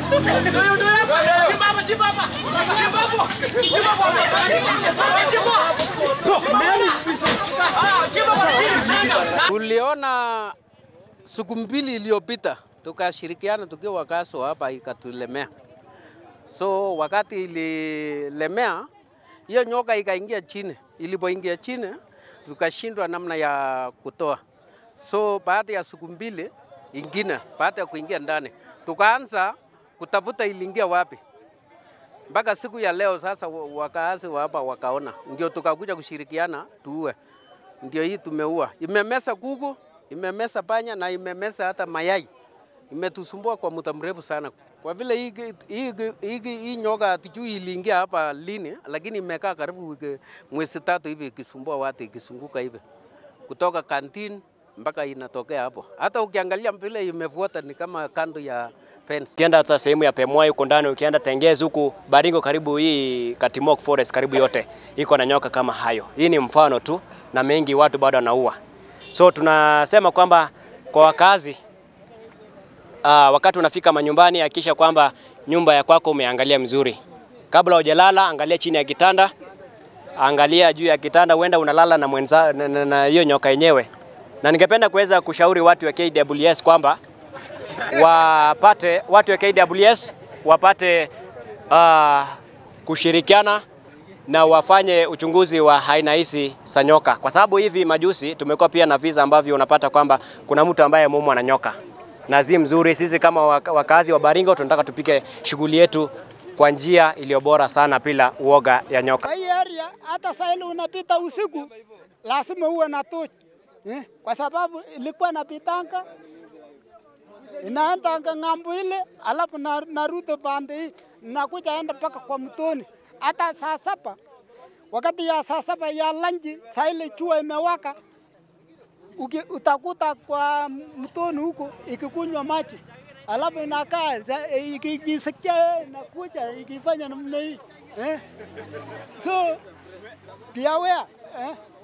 Tuliona siku mbili iliyopita tukashirikiana tukiwa wakazi wa hapa ikatulemea. So wakati ililemea hiyo nyoka ikaingia chini, ilipoingia chini tukashindwa namna ya kutoa. So baada ya siku mbili ingine, baada ya kuingia ndani, tukaanza kutafuta iliingia wapi mpaka siku ya leo sasa wa- wakaazi wa hapa wakaona, ndio tukakuja kushirikiana tuue. Ndio hii tumeua, imemesa kuku, imemesa panya na imemesa hata mayai, imetusumbua kwa muda mrefu sana. Kwa vile hii, hii, hii, hii nyoka hatujui iliingia hapa lini, lakini imekaa karibu wiki mwezi tatu hivi ikisumbua watu, ikisunguka hivi kutoka kantin mpaka inatokea hapo. Hata ukiangalia vile imefuata ni kama kando ya fence. Ukienda hata sehemu ya Pemwai huko ndani, ukienda Tengezi huku Baringo, karibu hii Katimok Forest karibu yote iko na nyoka kama hayo. Hii ni mfano tu, na mengi watu bado wanaua. So tunasema kwamba kwa wakazi uh, wakati unafika manyumbani, hakikisha kwamba nyumba ya kwako umeangalia mzuri. Kabla hujalala, angalia chini ya kitanda, angalia juu ya kitanda, huenda unalala na mwenza na- na na hiyo nyoka yenyewe. Na ningependa kuweza kushauri watu wa KWS kwamba wapate watu wa KWS wapate uh, kushirikiana na wafanye uchunguzi wa aina hizi za nyoka, kwa sababu hivi majuzi tumekuwa pia na visa ambavyo unapata kwamba kuna mtu ambaye ameumwa na nyoka na si mzuri. Sisi kama waka- wakazi wa Baringo tunataka tupike shughuli yetu kwa njia iliyo bora sana bila uoga ya nyoka. Kwa hii area hata saa ile unapita usiku lazima uwe na tochi eh, kwa sababu ilikuwa napitanga inaendanga ng'ambo ile, alafu na- narudi pande hii nakuja enda mpaka kwa mtoni. Hata saa saba wakati ya saa saba ya lanji, saa ile jua imewaka, uki, utakuta kwa mtoni huko ikikunywa maji alafu inakaa za- iki- ikisikia inakuja ikifanya namna hii eh? So be aware eh?